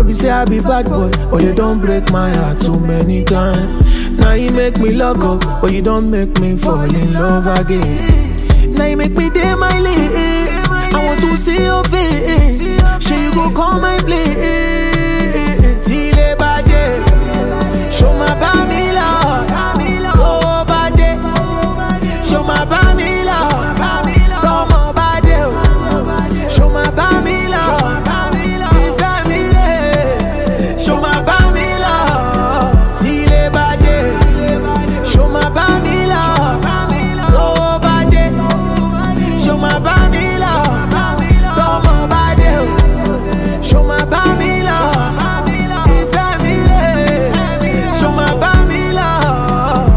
be say I be bad boy, but they don't break my heart too many times. Now you make me lock up, but you don't make me fall in love again. Now you make me day my lane. I want to see your face. Sure you go call my play. Till a bad day. Show my bami love. Oh, bad day. Show my bami love. Come on, bad day. Show my bami love. Ìfẹ́ mi rè. Show my bami love. Till a bad day. Show my bami love. Oh, bad day. Show my bami love. Come on, bad day. Show my bami love. Ìfẹ́ mi rè. Show my bami love.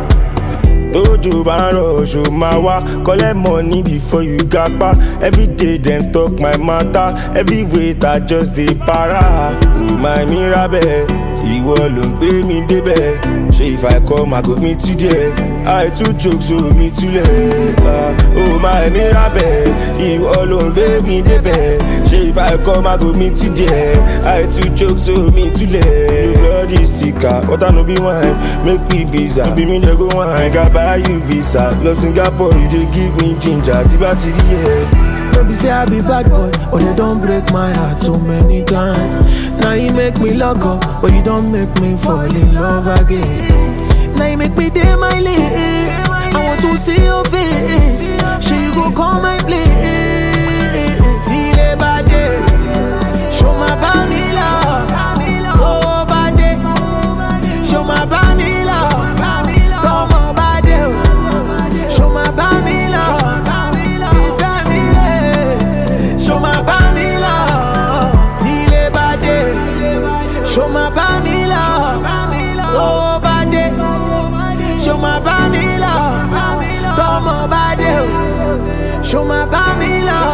tójú bá ń rọ oṣù máa wá collect money before you gapa everyday dem talk my matter every weight i just dey para remind me rabẹ ìwọ ló ń gbé mi débẹ̀ ṣé if i come i go meet you there i too joke so mi túlẹ̀ ó máa mi rabẹ ìwọ ló ń gbé mi débẹ̀ ṣé if i come i go meet you there i too joke so mi túlẹ̀ bloody sticker water no be wine make me visa ibi mi dey go wine ga buy you visa lọ singapore you dey give me ginger tí bá ti rí ẹ. No be say I be bad boy, but they don't break my heart so many times. Now you make me lock up, but you don't make me fall in love again. Now you make me day my lane. I want to see your face. Sure you go call my play. Till a bad day. Show my bami love. Oh, bad day. Show my bami love. Come on, bad day. Show my bami love. Ìfẹ́ mi rè. Show my bami love. Till a bad day. Show my bami love. Oh, bad day. Show my bami love. Come on, bad day. Show my bami love.